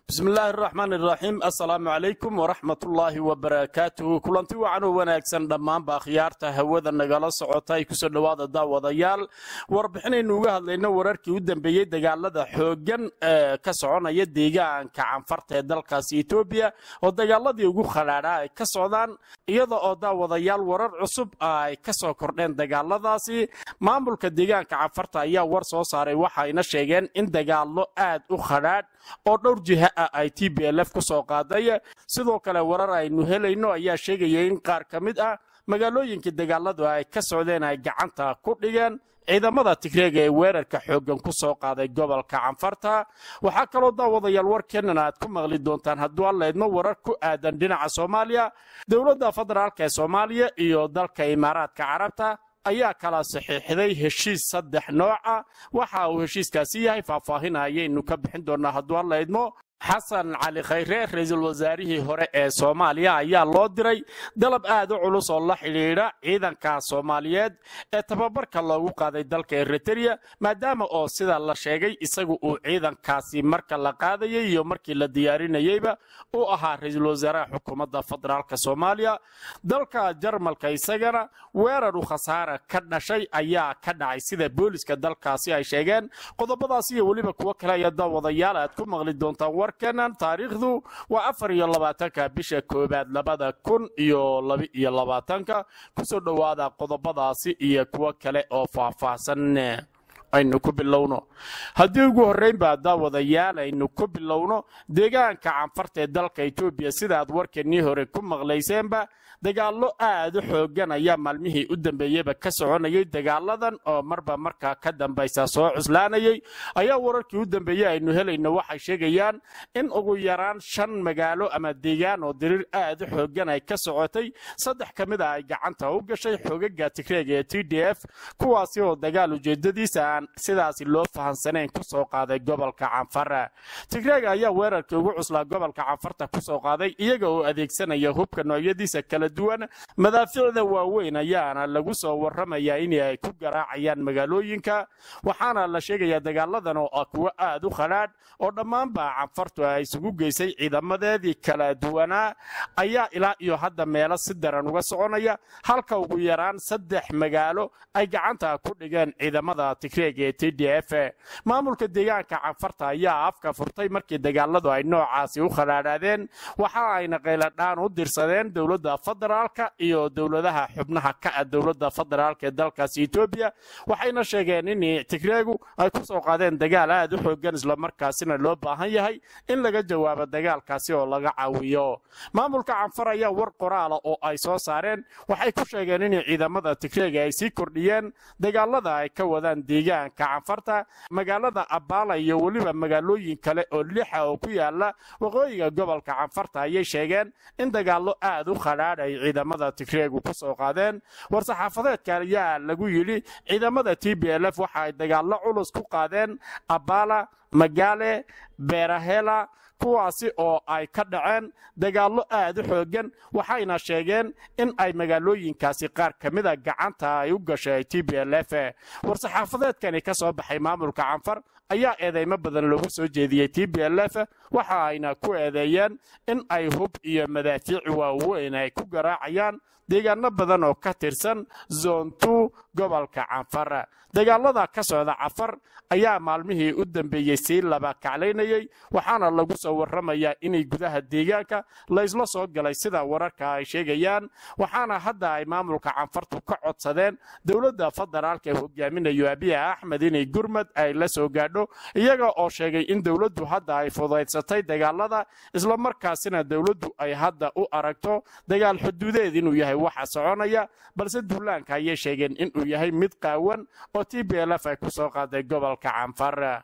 bismi illaahi araxmaan iraxiim assalaamu calaykum waraxmatullaahi wabarakaatuhu kulanti wacan oo wanaagsan dhammaanba akhyaarta hawada nagala socota ay kusoo dhowaada daawadayaal warbixinaynu uga hadlayno wararkii u dambeeyey dagaalada xooggan ee ka soconaya deegaanka canfarta ee dalkaasi etoobiya oo dagaaladii ugu khadhaadhaa ay ka socdaan iyada oo daawadayaal warar cusub ay ka soo kordheen dagaaladaasi maamulka deegaanka canfarta ayaa war soo saaray waxayna sheegeen in dagaallo aad u khadhaadh oo dhowr jiha ah ay t b l f ku soo qaaday sidoo kale warar aynu helayno ayaa sheegaya in qaar ka mid ah magaalooyinkii dagaaladu ay ka socdeen ay gacanta ku dhigeen ciidamada tigreega ee weerarka xooggan ku soo qaaday gobolka canfarta waxaa kaloo daawadayaal warkeennan aad ku maqli doontaan hadduu alleedmo warar ku aadan dhinaca soomaaliya dowladda federaalk ee soomaaliya iyo dalka imaaraadka carabta ayaa kala saxiixday heshiis saddex nooca waxa uu heshiiskaasi yahay faahfaahin ayaynu ka bixin doonaa hadduu alla idmo xasan cali khayre ra-iisul wasaarihii hore ee soomaaliya ayaa loo diray dalab aad u culus oo la xidhiidha ciidanka soomaaliyeed ee tababarka loogu qaaday dalka eritereya maadaama oo sida la sheegay isagu uu ciidankaasi marka la qaadayay iyo markii la diyaarinayeyba uu ahaa ra-iisul wasaaraha xukuumadda federaalk soomaaliya dalka jarmalka isagana weerar u khasaara ka dhashay ayaa ka dhacay sida booliska dalkaasi ay sheegeen qodobadaas iyo weliba kuwo kale ayaa daawadayaal aad ku maqli doontaan warkanan taariikhdu waa afar iyo labaatanka bisha koowaad labada kun iyo laba-iyo labaatanka kusoo dhowaada qodobadaasi iyo kuwo kale oo faahfaahsan aynu ku bilowno haddii ugu horreynbaa daawadayaal aynu ku bilowno deegaanka canfarta ee dalka etoobiya sidaaad warkeennii hore ku maqlayseenba dagaallo aad u xooggan ayaa maalmihii u dambeeyeyba ka soconayay dagaaladan oo marba markaa ka dambaysa soo cuslaanayay ayaa wararkii u dambeeyey aynu helayno waxay sheegayaan in ugu yaraan shan magaalo ama deegaan oo diriir aad u xooggan ay ka socotay saddex ka mid a ay gacanta u gashay xoogaga tigreega ee t d f kuwaasi oo dagaal ujeedadiisa aan sidaasi loo fahansanayn ku soo qaaday gobolka canfara tigreega ayaa weerarkii ugu cuslaa gobolka canfarta ku soo qaaday iyaga oo adeegsanaya hubka noocyadiisa kala duwan madaaficda waaweyn ayaana lagu soo warramayaa in ay ku garaacayaan magaalooyinka waxaana la sheegayaa dagaaladan oo ah kuwo aad u khadhaadh oo dhammaanba canfartu ay isugu geysay ciidamadeedii kala duwanaa ayaa ilaa iyo hadda meelo si daran uga soconaya halka ugu yaraan saddex magaalo ay gacanta ku dhigeen ciidamada tigreega ee t d f maamulka deegaanka canfarta ayaa afka furtay markii dagaaladu ay noocaasi u khadhaadhaadeen waxa ayna qayladhaan u dirsadeen dowladda federaalka iyo dowladaha xubnaha ka ah dowladda federaalka ee dalkaasi etoobiya waxayna sheegeen in tigreegu ay ku soo qaadeen dagaal aad u xoogan islamarkaasina loo baahan yahay in laga jawaabo dagaalkaasi oo laga caawiyo maamulka canfar ayaa war qoraala oo ay soo saareen waxay ku sheegeen in ciidamada tigreega ay sii kordhiyeen dagaalada ay ka wadaan deegaanka canfarta magaalada abbaala iyo weliba magaalooyin kale oo lixa oo ku yaala waqooyiga gobolka canfarta ayay sheegeen in dagaallo aad u khadhaadh ay ciidamada tigreegu ku soo qaadeen war-saxaafadeedka ayaa lagu yidhi ciidamada t b l f waxa ay dagaallo culus ku qaadeen abbaala magaale beerahela kuwaasi oo ay ka dhaceen dagaallo aad u xooggan waxayna sheegeen in ay magaalooyinkaasi qaar ka mida gacanta ay u gashay t b l f war-saxaafadeedkani ka soo baxay maamulka canfar ayaa eedeymo badan loogu soo jeediyey t b l f waxa ayna ku eedeeyeen in ay hub iyo madaafiic waaweyn ay ku garaacayaan deegaano badan oo ka tirsan zoontu gobolka canfar dagaalada ka socda cafar ayaa maalmihii u dambeeyey sii laba kaclaynayey waxaana lagu soo warramayaa inay gudaha deegaanka laysla soo galay sida wararka ay sheegayaan waxaana hadda ay maamulka canfartu ka codsadeen dowladda federaalka ee hogaaminayo abiya axmed inay gurmad ay la soo gaadho iyaga oo sheegay in dowladdu hadda ay fudaysatay dagaalada islamarkaasina dowladdu ay hadda u aragto dagaal xuduudeed inuu yahay waxa soconaya balse duulaanka ayay sheegeen inuu yahay mid qaawan oo t b l f ay ku soo qaaday gobolka canfar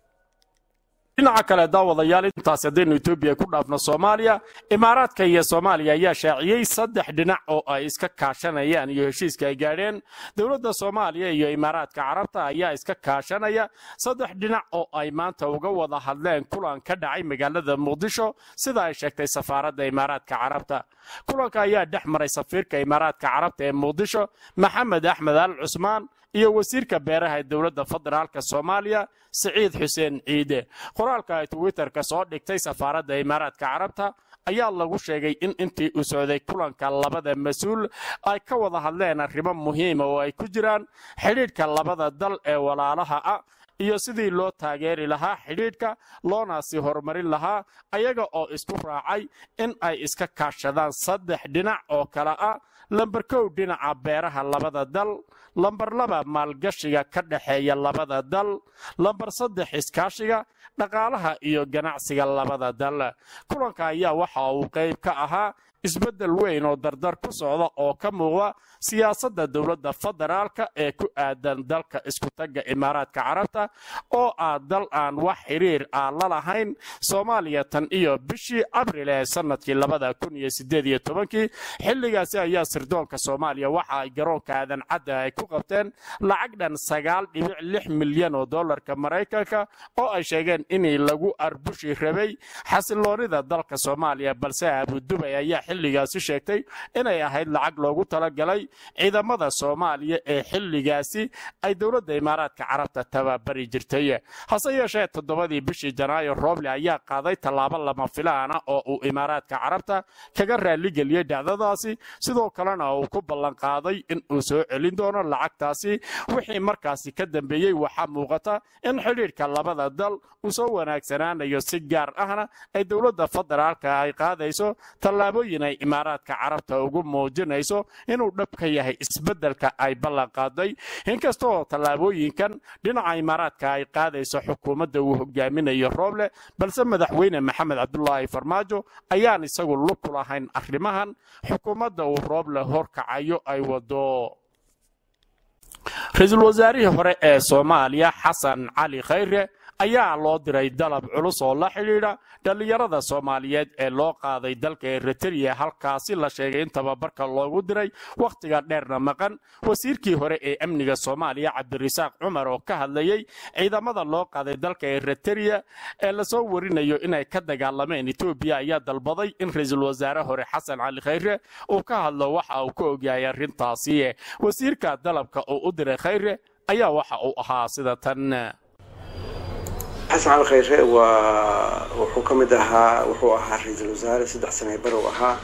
dhinaca kale daawadayaal intaas haddaynu etoobiya ku dhaafno soomaaliya imaaraadka iyo soomaaliya ayaa shaaciyey saddex dhinac oo ay iska kaashanayaan iyo heshiiska ay gaadheen dowladda soomaaliya iyo imaaraadka carabta ayaa iska kaashanaya saddex dhinac oo ay maanta uga wada hadleen kulan ka dhacay magaalada muqdisho sida ay sheegtay safaaradda imaaraadka carabta kulanka ayaa dhex maray safiirka imaaraadka carabta ee muqdisho maxamed axmed al cusmaan iyo wasiirka beeraha ee dowladda federaalka soomaaliya siciid xuseen ciide qoraalka ay twitterka soo dhigtay safaaradda imaaraadka carabta ayaa lagu sheegay in intii uu socday kulanka labada mas-uul ay ka wada hadleen arrimo muhiima oo ay ku jiraan xidhiidhka labada dal ee walaalaha ah iyo sidii loo taageeri lahaa xidhiidhka loona sii horumarin lahaa ayaga oo isku raacay in ay iska kaashadaan saddex dhinac oo kale ah lambar kow dhinaca beeraha labada dal lambar laba maalgashiga ka dhexeeya labada dal lambar saddex iskaashiga dhaqaalaha iyo ganacsiga labada dal kulanka ayaa waxa uu qayb ka ahaa isbeddel weyn oo dardar ku socda oo ka muuqda siyaasadda dowladda federaalka ee ku aadan dalka iskutagga imaaraadka carabta oo ah dal aan wax xiriir ah la lahayn soomaaliya tan iyo bishii abril ee sannadkii labada kun iyo sideed iyo tobankii xilligaasi ayaa sirdoonka soomaaliya waxa ay garoonka aadan cadda ay ku qabteen lacag dhan sagaal dhibic lix milyan oo dollarka maraykanka oo ay sheegeen inii lagu arbushi rabay xasiloonida dalka soomaaliya balse abudubay ayaa xilligaasi sheegtay inay ahayd lacag loogu talagalay ciidamada soomaaliya ee xilligaasi ay dowladda imaaraadka carabta tababari jirtay hase yeeshee toddobadii bishii janaayo rooble ayaa qaaday tallaabo lama filaana oo uu imaaraadka carabta kaga raaligeliyey dhacdadaasi sidoo kalena uu ku ballanqaaday in uu soo celin doono lacagtaasi wixii markaasi ka dambeeyey waxaa muuqata in xidhiidhka labada dal uu soo wanaagsanaanayo si gaar ahna ay dowladda federaalka ay qaadayso tallaabooyin ay imaaraadka carabta ugu muujinayso inuu dhab ka yahay isbeddelka ay ballanqaaday inkastaoo tallaabooyinkan dhinaca imaaraadka ay qaadayso xukuumadda uu hogaaminayo rooble balse madaxweyne maxamed cabdulaahi farmaajo ayaan isagu lug ku lahayn arrimahan xukuumadda uu rooble horkacayo ay wado ra-iisul wasaarihii hore ee soomaaliya xasan cali khayre ayaa loo diray dalab culus oo la xidhiidha dhallinyarada soomaaliyeed ee loo qaaday dalka eritreya halkaasi la sheegay in tababarka loogu diray wakhtiga dheerna maqan wasiirkii hore ee amniga soomaaliya cabdirasaaq cumar oo ka hadlayey ciidamada loo qaaday dalka eritreya ee lasoo warinayo inay ka dagaalameen etoobiya ayaa dalbaday in ra-iisul wasaare hore xasan cali khayre uu ka hadlo waxa uu ka ogyahay arrintaasi wasiirka dalabka uu u diray khayre ayaa waxa uu ahaa sida tan xasan cali khayre waa wuxuu ka mid ahaa wuxuu ahaa ra-iisul wasaare saddex sane bar uu ahaa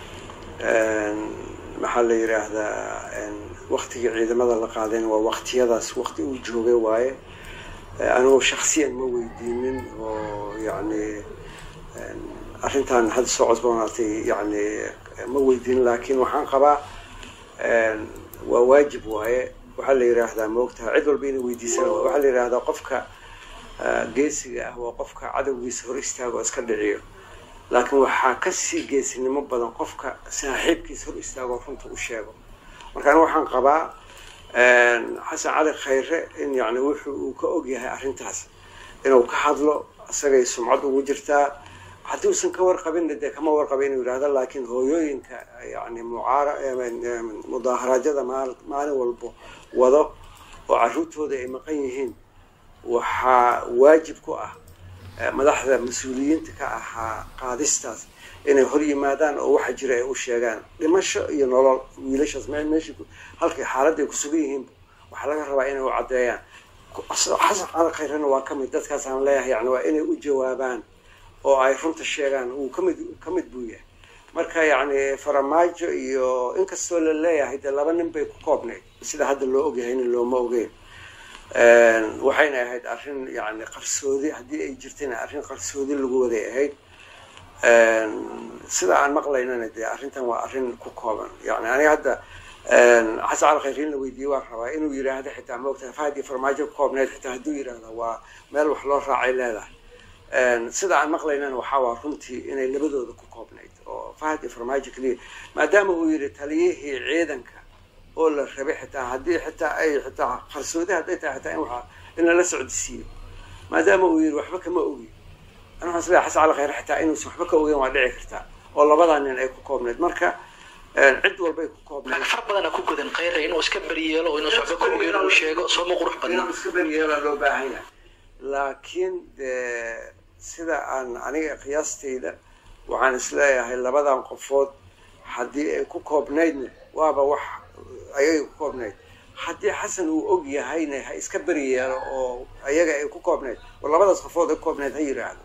maxaa la yidhaahdaa waktigii ciidamada la qaadeen waa waktiyadaas wakti uu joogay waaye anigu shaksiyan ma weydiinin oo yani arrintan hadda soo cosboonaatay yani ma weydiinin laakiin waxaan qabaa waa waajib waaye waxaa la yidhaahdaa maogtaha cid walba inay weydiisana waxaa la yidhaahdaa qofka geesiga ah waa qofka cadowgiisa hor istaago iska dhiciyo laakiin waxaa kasii geesinimo badan qofka saaxiibkiisa hor istaago runta u sheego marka aniga waxaan qabaa xasan cali khayre in yani wuxuu uu ka ogyahay arrintaas inuu ka hadlo isagay sumcad ugu jirtaa haddii uusan ka warqabinna dee kama warqaba inuu yidhahdo laakiin hooyooyinka yani mucaara mudaaharaadyada maalin walbo wado oo carruurtooda ay maqan yihiin waxaa waajib ku ah madaxda mas-uuliyiinta ka ahaa qaadistaas inay hor yimaadaan oo waxa jira ay u sheegaan dhimasho iyo nolol wiilashaas meesha halkay xaaladda ay ku sugan yihiin waxaa laga rabaa inay u caddeeyaan xasan cali khayrena waa kamid dadkaas aan leeyahay yani waa inay u jawaabaan oo ay runta sheegaan uu kamid ka mid buu yahay marka yacni faramaajo iyo inkastoo la leeyahay dee laba nin bay ku koobnayd sida hadda loo ogyahay nin looma ogeyn waxayna ahayd arrin yani qarsoodi haddii ay jirtayna arrin qarsoodi lagu waday ahayd sida aan maqlaynana dee arrintan waa arrin ku kooban yani aniga hadda xasan cali khayriin la weydiiyey waan rabaa inuu yidhaahdo xitaa maogtahay fahad iyo farmaajo ku koobnayd xitaa hadduu yidhaahdo waa meel wax loo raacay leedahay sida aan maqlaynana waxaa waa runtii inay labadooda ku koobnayd oo fahad iyo farmaajo keliya maadaama uu yidhi taliyihii ciidanka oo la rabay xitaa haddii xitaa ay xitaa qarsoodi hadday tahay xitaa in waa in lala socodsiiyo maadaama uu yidhi waxba kama ogi ana waxaan isleeyahay xasan cali khayre xitaa inuusan waxba ka ogeyn waa dhici kartaa oo labadaa nin ay ku koobnayd marka cid walbay ku koobnayd far badana ku gudan khayre inuu iska beriyeelo oo inuusan waxba ka ogeyn inuu sheego sooma qurux badna inuu iska beriyeela loo baahan yahay laakiin dee sida aan aniga qiyaastayda waxaan isleeyahay labadan qofood haddii ay ku koobnaydna waaba wax ayay ku koobnayd haddii xasan uu og yahayna ha iska beri yeelo oo ayaga ay ku koobnayd oo labadaas qofood ay ku koobnayd ha yidhaahdo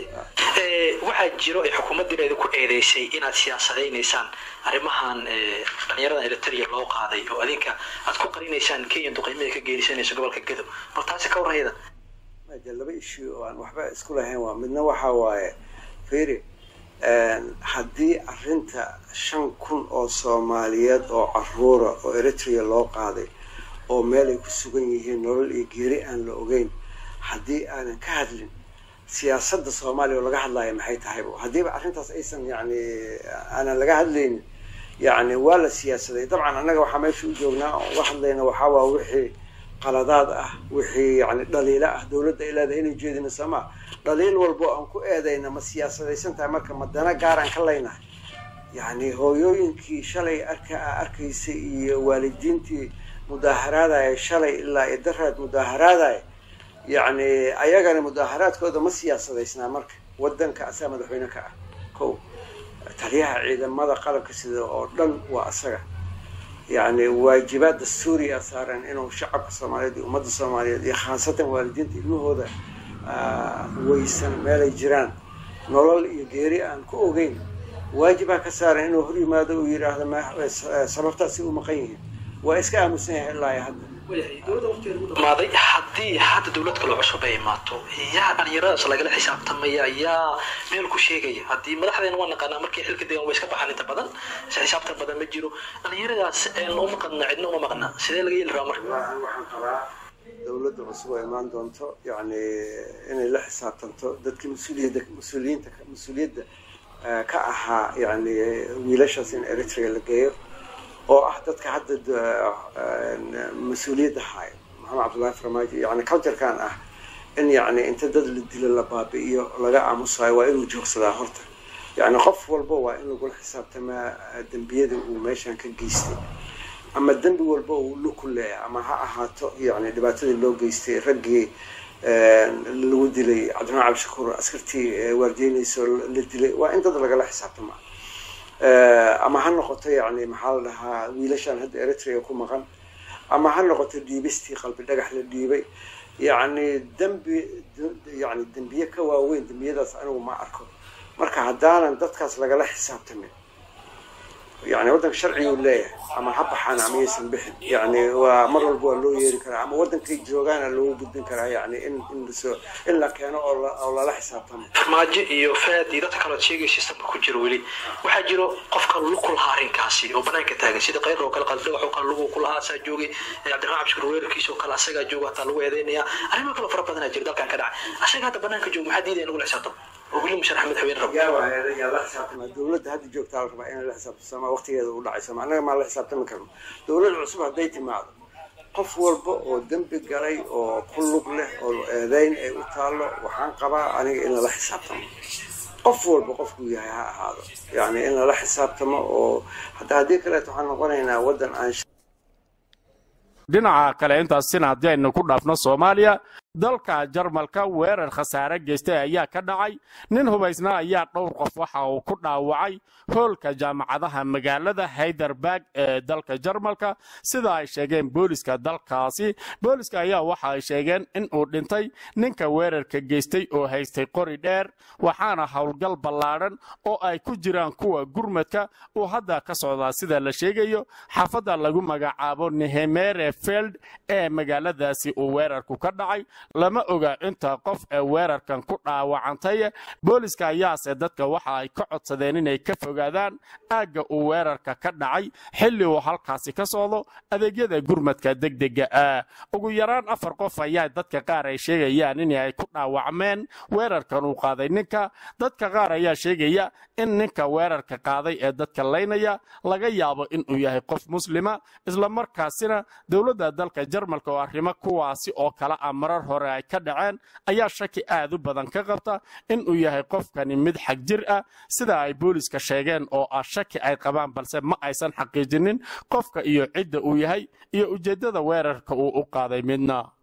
waxaa jiro ay xukuumaddiina idinku eedeysay inaad siyaasadaynaysaan arrimahan dhalinyarada eritrea loo qaaday oo adinka aad ku qarinaysaan kenya duqeymaha ka geerisanayso gobolka gadow bal taasi ka warrayda de laba issue oo aan waxba isku lahayn waa midna waxa waaye firi haddii arrinta shan kun oo soomaaliyeed oo caruura oo eritrea loo qaaday oo meel ay ku sugan yihiin nolol iyo geeri aan la ogeyn haddii aanan ka hadlin siyaasadda soomaaliya oo laga hadlaya maxay tahayba haddiiba arrintaas aysan yani aanan laga hadlaynin yani waa la siyaasaday dabcan annaga waxaa meesha u joognaa oo uga hadlayna waxaa waa wixii qaladaad ah wixii yani dhaliilo ah dowladda ay leedahay inay jeedina soomaa dhaliil walbo aan ku eedayna ma siyaasadaysan tahay marka ma dana gaaraan ka leynahay yani hooyooyinkii shalay arka arkaysay iyo waalidiintii mudaaharaadaya shalay ilaa iyo daraad mudaaharaadaya yani ayagana mudaaharaadkooda ma siyaasadaysnaa marka wadanka asaa madaxweyne ka ah ko taliyaha ciidamada qalabka sida oo dhan waa asaga yani waajibaad dastuuriya saaran inuu shacabka soomaaliyeed iyo ummadda soomaaliyeed iyo khaasatan waalidiinta ilmahooda weysan meelay jiraan nolol iyo geeri aan ku ogeyn waajibaa ka saaran inuu hor yimaado uu yidhaahdo sababtaasi u maqan yihiin waa iska aamusan yahay ilaa iyo hadda maaday haddii hadda dowlad kale cusub ay imaato yaa dhalinyaradaas lagala xisaabtamaya yaa meel ku sheegaya haddii madaxdeena waa naqaanaa markii xilka degan way iska baxaan inta badan si xisaabtan badan ma jiro dhalinyaradaas uma maqna cidna uma maqna sidee laga yeeli rabaa marka waxaan qabaa dowladda cusub oo imaan doonto yani inay la xisaabtanto dadkii mas-uuliyadda mas-uuliyiinta mas-uuliyadda ka ahaa yani wiilashaas in eritrea la geeyo oo ah dadka hadda mas-uuliyadda haayo maxamed cabdullahi farmaajo yani culturekan ah in yani inta dad la dilo la baabi'iyo laga aamusayo waa inuu joogsadaa horta yani qof walba waa in lagula xisaabtamaa dembiyada uu meeshan ka geystay ama dembi walba uu luku leeyahay ama ha ahaato yani dhibaatadii loo geystay raggii lagu dilay cabdiramaan cabdishakuur askartii waardiyeynayso la dilay waa in dad lagala xisaabtama ama ha noqoto yani maxaa la dhahaa wiilashan hadda eritrea ku maqan ama ha noqoto dhiibistii qalbi dhagax la dhiibay yani dembi yani dembiye ka waaweyn dembiyadaas anigu ma arko marka haddaanan dadkaas lagala xisaabtamin yani waddanka sharcigu leeyahay ama ha baxaan ama yaysan bixin yani waa mar walba waa loo yeeri karaa ama waddankay joogaana loogu gudbin karaa yani in in lasoo in la keeno oo lala xisaabtamo maajo iyo faad iyo dadka kaleod sheegay systemka ku jiro weli waxaa jiro qofka luku lahaa arrinkaasi oo banaanka taagan sida qayr oo kale qalbidhagax oo kale lugu ku lahaa asaa joogay cabdiraxmaan cabdishakuur weerarkiisa oo kale asagaa jooga hataa lagu eedeynaya arrimo kale fara badanaa jira dalkan ka dhacay asaga hadda banaanka jooga maxaa diidaya inagula xisaabtamo oo weli musharax madaxweyne rabo yaa la xisaabtama dowladda hadda joogtaa la rabaa inay la xisaabtasama waqtigeeda u dhacaysama annaga maa la xisaabtami karno dowlad cusub hadday timaado qof walba oo dembi galay oo ku lug leh oo eedeyn ay u taallo waxaan qabaa aniga in lala xisaabtamo qof walba qofkuu yahay ha ahaado yani in lala xisaabtamo oo hadda haddii kaleeto waxaan noqonaynaa waddan aan dhinaca kale intaasina haddii aynu ku dhaafno soomaaliya dalka jarmalka weerar khasaare geystay ayaa ka dhacay nin hubaysna ayaa dhowr qof waxa uu ku dhaawacay hoolka jaamacadaha magaalada hayderberg ee dalka jarmalka sida ay sheegeen booliska dalkaasi booliska ayaa waxa ay sheegeen in uu dhintay ninka weerarka geystay oo haystay qori dheer waxaana howlgal ballaadhan oo ay ku jiraan kuwa gurmadka uu hadda ka socdaa sida la sheegayo xaafadda lagu magacaabo nehemere feld ee magaaladaasi uu weerarku ka dhacay lama oga inta qof ee weerarkan ku dhaawacantay booliska ayaase dadka waxa ay ka codsadeen inay ka fogaadaan aagga uu weerarka ka dhacay xilli uu halkaasi ka socdo adeegyada gurmadka degdega ah ugu yaraan afar qof ayaa dadka qaar ay sheegayaan in ay ku dhaawacmeen weerarkan uu qaaday ninka dadka qaar ayaa sheegaya in ninka weerarka qaaday ee dadka laynaya laga yaabo inuu yahay qof muslima islamarkaasina dowladda dalka jarmalka oo arrimo kuwaasi oo kale ah marar hore ay ka dhaceen ayaa shaki aad u badan ka qabta inuu yahay qofkani mid xag jir ah sida ay booliska sheegeen oo ah shaki ay qabaan balse ma aysan xaqiijinin qofka iyo cidda uu yahay iyo ujeeddada weerarka uu u qaaday midna